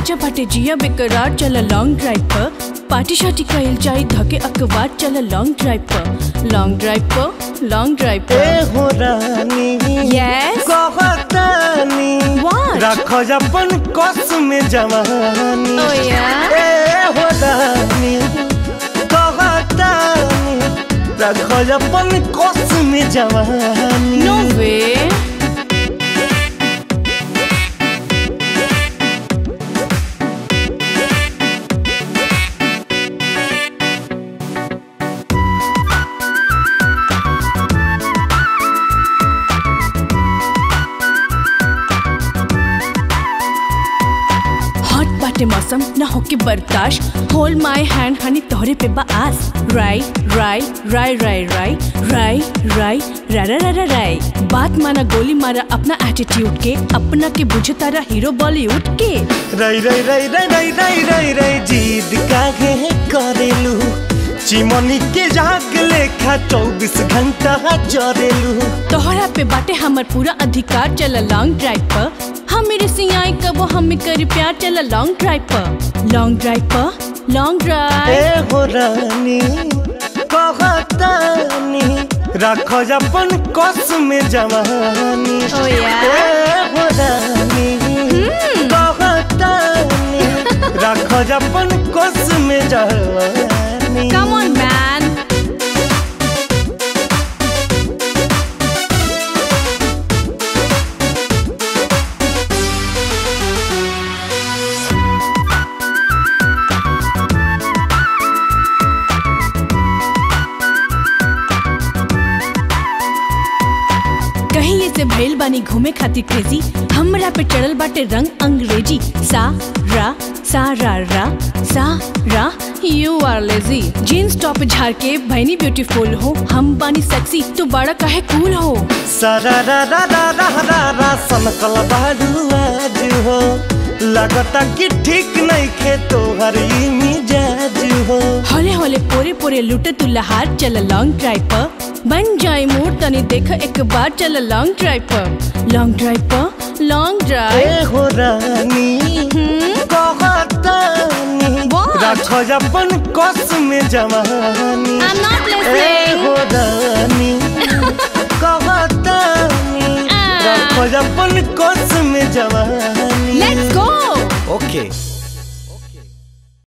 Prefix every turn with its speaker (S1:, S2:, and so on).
S1: ताजा बाटे जिया बेकरार चल लॉन्ग ड्राइव पर पार्टी शार्टी कइल जाई धके अखबार चल लॉन्ग ड्राइव पर लॉन्ग ड्राइव पर लॉन्ग ड्राइव
S2: ए
S1: पर
S2: हो रानी
S1: Yes?
S2: कहतानी
S1: What?
S2: रखो अपन कस में जवानी
S1: Oh, yeah?
S2: ए हो रानी कहतानी रखो अपन कस में जवानी
S1: नो वे हॉट बाटे मौसम ना होके बर्दाश्त होल्ड माय हैंड हनी तोहरे पे बा आस राई राई राई राई राई राई राई रा रा रा रा राई बात माना गोली मारा अपना एटीट्यूड के अपना के बुझे तारा हीरो बॉलीवुड के
S2: रई रई रई रई रई रई रई रई जीद काहे करेलू चिमनी के जाग लेखा चौबीस घंटा जरेलू
S1: तोहरा पे बाटे हमर पूरा अधिकार चल लॉन्ग ड्राइव पर हम मेरे सियाई कबो हम कर प्यार चल लॉन्ग ड्राइव पर लॉन्ग ड्राइव पर लॉन्ग
S2: ए
S1: ड्राइव
S2: हो रानी कहतानी रखो अपन कस में जवानी
S1: Oh, yeah?
S2: ए हो रानी कहतानी रखो अपन कस में जवानी
S1: कम ऑन मैन कहीं ये से भइल बानी घूमे खातिर क्रेजी हमरा पे चढ़ल बाटे रंग अंग्रेजी सा रा सा रा रा सा रा you are lazy jeans top झाड़ के भैनी ब्यूटीफुल हो हम बानी सेक्सी तू बड़ा काहे कूल हो
S2: सारा रा रा रा रा रा रा सनकल बाडू आज हो लगता कि ठीक नहीं खे तोहर ई मिजाज हो
S1: होले होले पोरे पोरे लुटे तू लहार चल लॉन्ग ड्राइव पर बन जाए मूड तनी देख एक बार चल लॉन्ग ड्राइव पर लॉन्ग ड्राइव पर लॉन्ग
S2: ए
S1: ड्राइव
S2: हो रानी कहतानी
S1: What?
S2: रखो अपन कस में जवानी
S1: I'm not
S2: ए
S1: listening.
S2: हो रानी कहतानी
S1: Ah.
S2: रखो अपन कस में जवानी
S1: Let's go.
S2: ओके